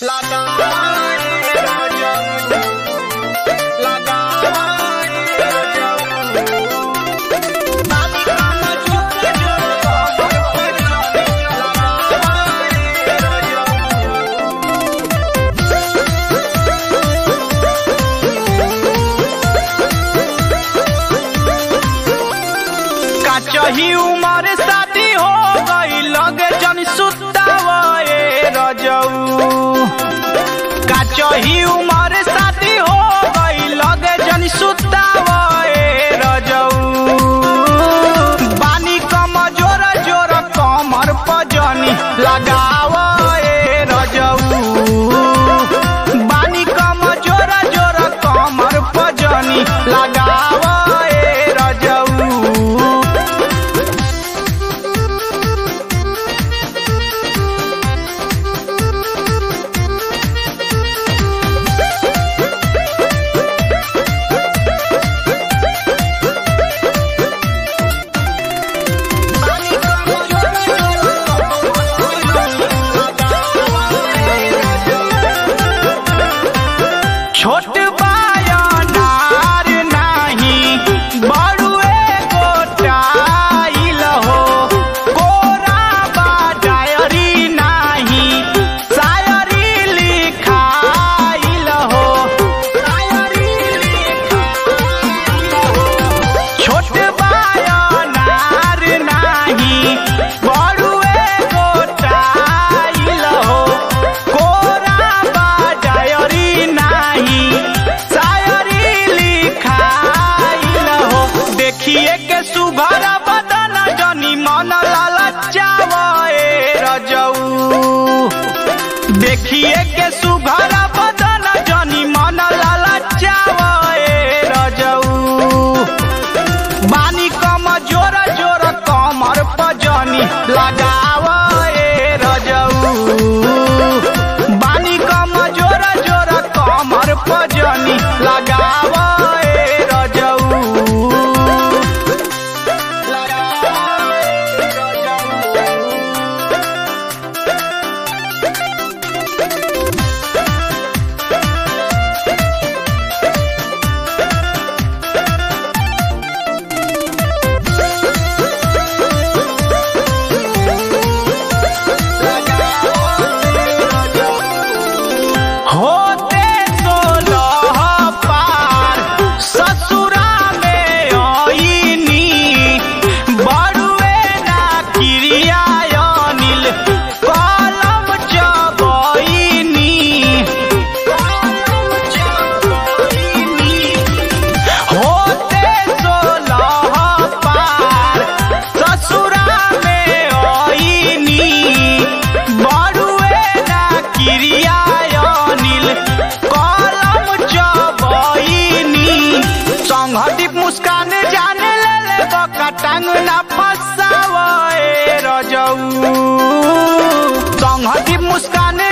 का चही उमर शादी हो गई लगे जन सुतावे रजऊ का चही उमर शादी हो गई लगे जन सुतावे रजऊ बानी कम जोर जोर कमर पजनी लगावे रजऊ बानी कम जोर जोर कमर पजनी लगावे रजऊ छोट बायनार नाही बड़ुए गोटाइल हो कोरा बा डायरी नाही शायरी लिखाइल हो छोट बायनार नाही बड़ुए गोटाइल हो कोरा बा डायरी नाही शायरी लिखाइल हो देखिए के सुघर बदन जनी मन ललचावे रजऊ देखिए के सुघर बदन जनी मन ललचावे रजऊ बानी कम जोर जोर कमर पजनी लगावे रजऊ बानी कम जोर जोर कमर पजनी लगावे रजऊ होते सोलह पार ससुरा में आईनी बड़ुए ना क्रिया अनिल कलम चबईनी होते सोलह पार ससुरा में आईनी बड़ुए ना क्रिया अनिल कलम चबईनी संघटित मुस्कान जाने ले ले बका टांग ना फसावे रजऊ संघटित मुस्कान